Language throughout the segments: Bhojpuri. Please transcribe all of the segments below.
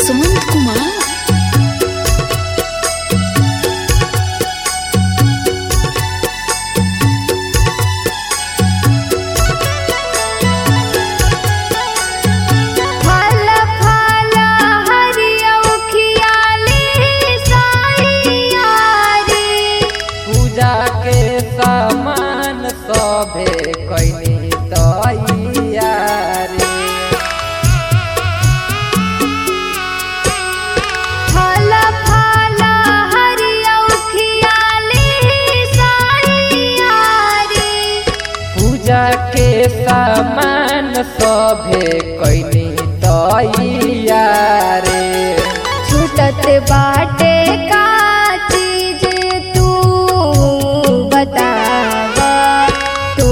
जसवंत कुमार फल फल हरिया उखियाले साइया रे पूजा के सामान सभे कैनी तैयारी फल फल हरिया उखियाले साइया रे पूजा के सामान सभे कैनी तैयारी छूटत बाटे का चीज तू बताव तू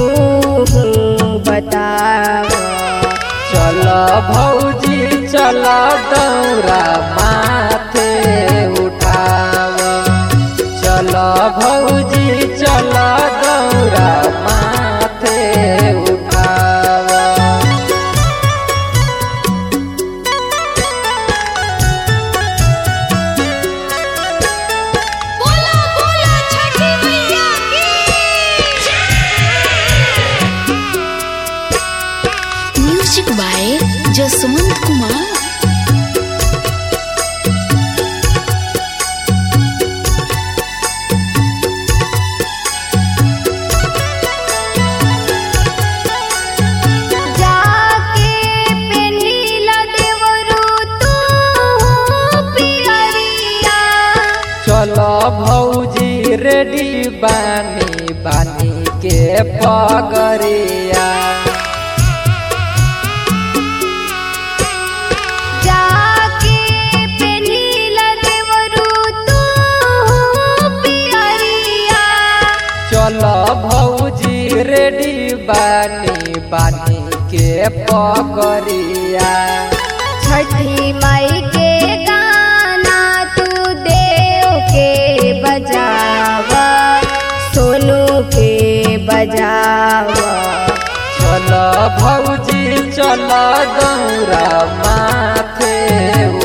बताव चल भौजी चल दौरा माथे उठाव चल भौजी चल दौरा माथे उठाव बोला बोला छठी मैया की म्यूजिक बाय जसवंत कुमार जाके पेनीला देवरू तू पियरिया चल भौजी रेडी बानी बानी के पगरिया जाके पेनीला देवरू तू पियरिया चल भौजी रेडी बानी बानी के पगरिया छठी माई के गाना तू देव के बजावा सोनू के बजावा चल भौजी चल दौरा माथे